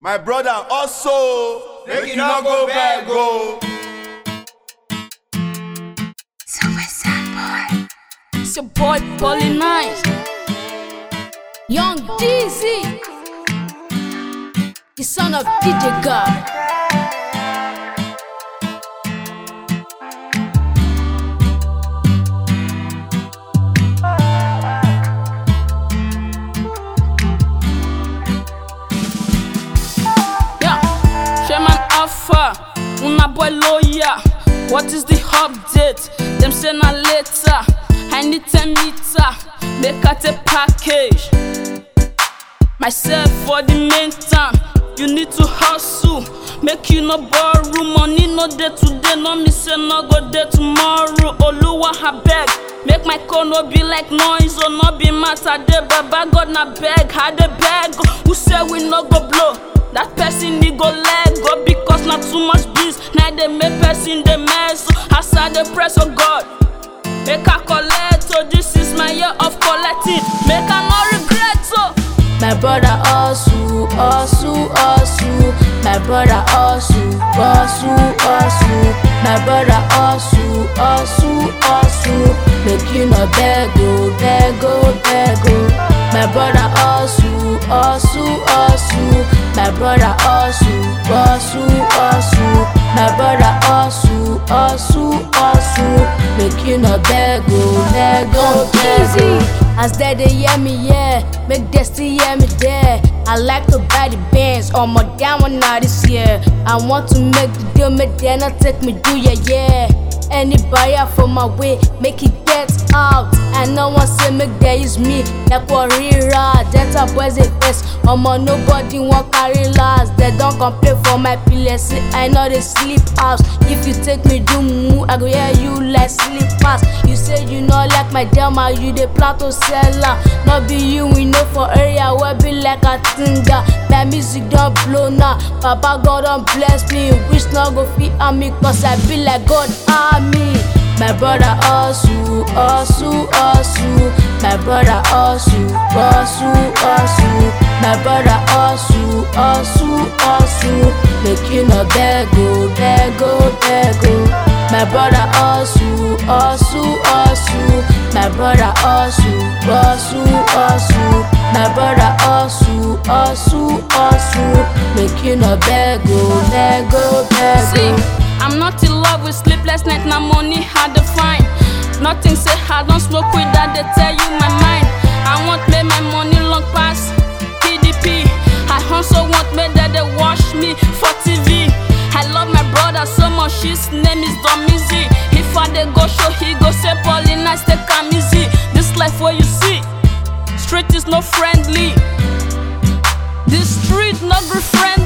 My brother also, make you not go beg go. It's your boy Polly Nice. Young Jeezy. The son of DJ God. Yeah, Sherman Alpha, una boy lawyer. What is the update? Them say na later. I need 10 meter, make out a package. Myself for the main town. You need to hustle, make you no borrow money. No day today, no me say no go day tomorrow. Oluwa abeg, make my call no be like noise or no be matter. Dey baba God na beg, I dey beg. Who say we no go blow? That person he go let go because na too much biz. Now they make person dey mess. As I dey press on God. Make I collect, so this is my year of collecting. Make I no regret, so. My brother hustle, hustle, hustle. My brother hustle, hustle, hustle. My brother hustle, hustle, hustle. Make you no beg, oh, beg, oh, beg, oh. My brother hustle, hustle, hustle. My brother hustle, hustle, hustle. My brother hustle, hustle, hustle. Make you no beg, oh, beg, oh, beg, oh. As they they hear me, yeah, make they still hear me there. I like to buy the bands on my down one now this year. I want to make the deal, make they not take me do yeah, yeah. Any buyer for my way, make it get out. And no one say make they use me like warrior. Delta boys a best. Omo nobody want carry last. They don't complain for my pillow. See, I know they sleep house. If you take me do moo, I go hear you like sleep pass. You say you know like my drama, you the plan to sell am. No be you, we know for area where be like a tinga. My music don't blow now. Papa God don't bless me. Wish no go fit on me, cause I be like God army. My brother hustle, hustle, hustle. My brother hustle, hustle, hustle. My brother hustle, hustle, hustle. Make you no beg, oh, beg, oh, beg, oh. My brother hustle, hustle, hustle. My brother hustle, hustle, hustle. My brother hustle, hustle, hustle. Make you no beg, oh, beg, oh, beg, oh. See, I'm not in love with sleepless night, na money hard to find. Nothing say I don't smoke with that, they tell you my mind. I want make my money long pass PDP. I also want make that they watch me for TV. I love my brother so much, his name is Domizi. If I dey go show, he go say Paulina, take am easy. This life where you see, street is no friendly. This street not be friendly.